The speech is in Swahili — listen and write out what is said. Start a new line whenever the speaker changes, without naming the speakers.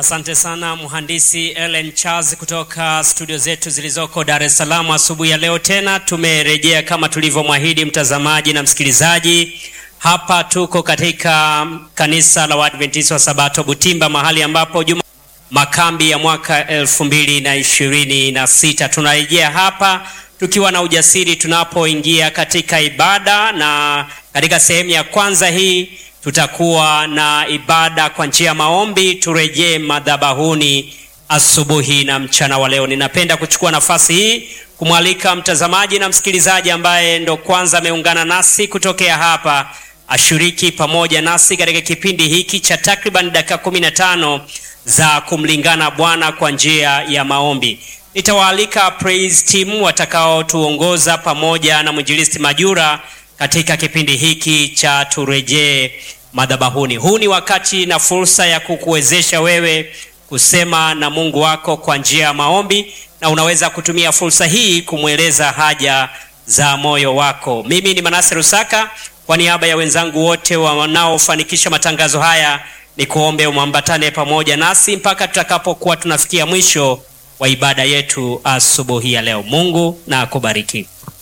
Asante sana mhandisi Ellen Charles kutoka studio zetu zilizoko Dar es Salaam. Asubuhi ya leo tena tumerejea kama tulivyomwahidi mtazamaji na msikilizaji. Hapa tuko katika kanisa la Waadventista wa Sabato Butimba, mahali ambapo juma makambi ya mwaka elfu mbili na ishirini na sita tunarejea hapa tukiwa na ujasiri tunapoingia katika ibada, na katika sehemu ya kwanza hii tutakuwa na ibada kwa njia ya maombi. Turejee madhabahuni asubuhi na mchana wa leo. Ninapenda kuchukua nafasi hii kumwalika mtazamaji na msikilizaji ambaye ndo kwanza ameungana nasi kutokea hapa ashiriki pamoja nasi katika kipindi hiki cha takriban dakika kumi na tano za kumlingana Bwana kwa njia ya maombi. Nitawaalika praise team watakaotuongoza pamoja na mwinjilisti Majura katika kipindi hiki cha turejee madhabahuni. Huu ni wakati na fursa ya kukuwezesha wewe kusema na Mungu wako kwa njia ya maombi, na unaweza kutumia fursa hii kumweleza haja za moyo wako. Mimi ni Manase Rusaka, kwa niaba ya wenzangu wote wanaofanikisha matangazo haya, ni kuombe umwambatane pamoja nasi mpaka tutakapokuwa tunafikia mwisho wa ibada yetu asubuhi ya leo. Mungu na akubariki.